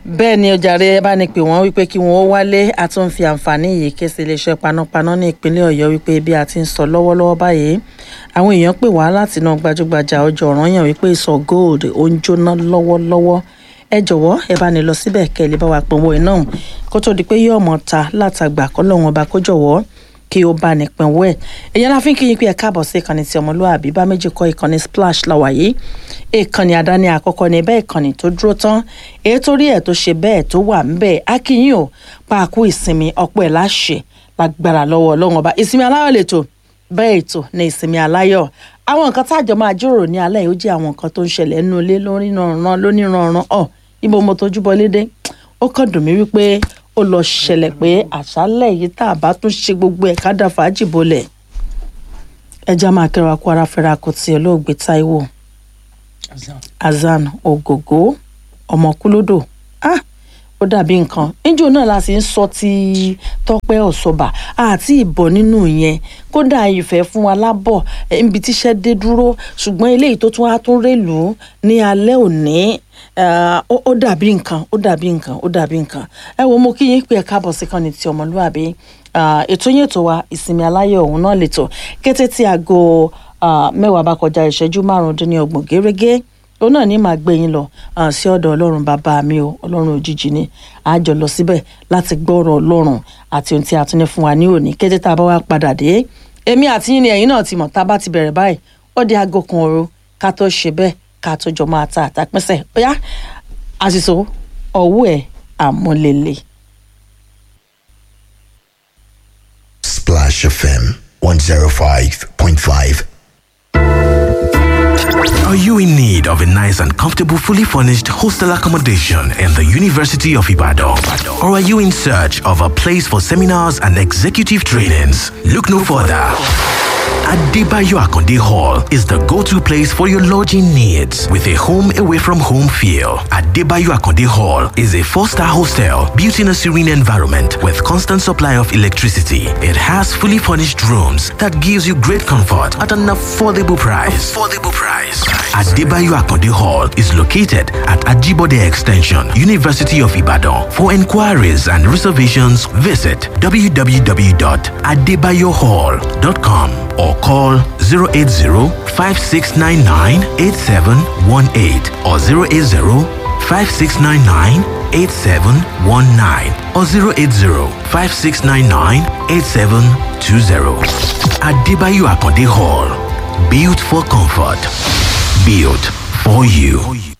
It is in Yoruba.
bẹ́ẹ̀ ni ọjàre ẹ bá ní pé wọ́n wípé kí wọ́n ó wálé a tún fi àǹfààní yìí ké sí iléeṣẹ́ panápaná ní ìpínlẹ̀ ọ̀yọ́ wípé bí a ti ń sọ lọ́wọ́lọ́wọ́ báyìí àwọn èèyàn pè wá láti náà gbajúgbajà ọjọ́ ọ̀ranyàn wípé ìsọ̀ gold ó ń jóná lọ́wọ́lọ́wọ́ ẹ jọ̀wọ́ ẹ bá ní lọ síbẹ̀ kẹ́ ẹ lè bá wa pọ̀nwó iná kó tó di pé yóò mọ̀ ta látàgbà kọ́lọ́hún ọba kó jọ̀wọ́ kí ó bá ní pinwó ẹ̀ èyàn la fi ń kíyìn pé ẹ káàbọ̀ sí ìkànnì tí ọmọlúwàbí bá méjì kọ́ ìkànnì splash la wà yìí ìkànnì àdáni àkọ́kọ́ ní bẹ́ẹ̀ ìkànnì tó dúró tán èyí tó rí ẹ̀ tó ṣe bẹ́ẹ̀ tó wà ń bẹ́ẹ̀ á kí yín o pàákú ìsinmi ọ̀pọ̀ ẹ̀ láṣẹ lágbára lọ́wọ́ ọlọ́run ọba ìsinmi aláyọ̀ lètò bẹ́ẹ̀ ètò ní ìsinmi aláyọ̀ àwọn nǹkan táàjọ máa jíròrò ní alẹ́ yìí ó jẹ́ àwọn nǹkan tó ń ṣẹlẹ̀ nínú ilé lóníranran lóníranran ọ̀ ibo mo tójú bọ lédè ó kàn dùn mí wípé ó lọ ṣẹlẹ̀ pé àṣálẹ̀ yìí tá a bá tún ṣe gbogbo ẹ̀ ká dá fàájì bolẹ̀ ẹja máa kẹwàá kó ara fẹ́ra kò tiẹ̀ lóògbé Táíwò Hasan Ògògó ọmọkúlódò ah ó dàbí nǹkan níjó náà la sì ń sọ ti Tọ́pẹ́ Ọ̀ṣọ́bà àti ìbọ̀ nínú yẹn kódà ìfẹ́ fún wa lábọ̀ níbi tíṣẹ́ dé dúró ṣùgbọ́n eléyìí tó tún wá tún rèlú ní alẹ́ òní ó dàbí nǹkan ó dàbí nǹkan ó dàbí nǹkan ẹ wo mo kí yín pé ẹ káàbọ̀ sí kan ní ti ọmọlúwàbí ètò yín ètò wa ìsinmi aláyọ̀ òun náà lẹ́tọ̀ kété tí aago mẹ́wàá bá kọjá ìṣẹ́jú márùndínlọ́gbọ̀n gẹ́gẹ́ òun náà ní màá gbé yín lọ sí ọ̀dọ̀ ọlọ́run bàbá mi o ọlọ́run òjijì ni àjọ lọ síbẹ̀ láti gbọ́rọ̀ ọlọ́run àti ohun tí a tún ní fún wa ní òní kété tá a bá wá padà dé èmi àti yín ni ẹ̀yin náà ti mọ̀ tá a bá ti bẹ̀rẹ̀ báyìí ó di aago kan òru ká tó ṣe bẹ́ẹ̀ ká tó jọ máa ta àtàpẹ́sẹ̀ bóyá àṣìṣò ọ̀wọ́ ẹ̀ àmúlélẹ̀. Splash FM 105.5. Are you in need of a nice and comfortable, fully furnished hostel accommodation in the University of Ibadan? Or are you in search of a place for seminars and executive trainings? Look no further. Adebayo Akonde Hall is the go-to place for your lodging needs with a home away from home feel. Adebayo Akonde Hall is a four-star hostel built in a serene environment with constant supply of electricity. It has fully furnished rooms that gives you great comfort at an affordable price. Affordable price. Adebayo Akonde Hall is located at Ajibode Extension, University of Ibadan. For inquiries and reservations, visit www.adebayohall.com or call 080-5699-8718 or 080-5699-8719 or 080-5699-8720. Adebayo Akonde Hall. Built for comfort. Built for you.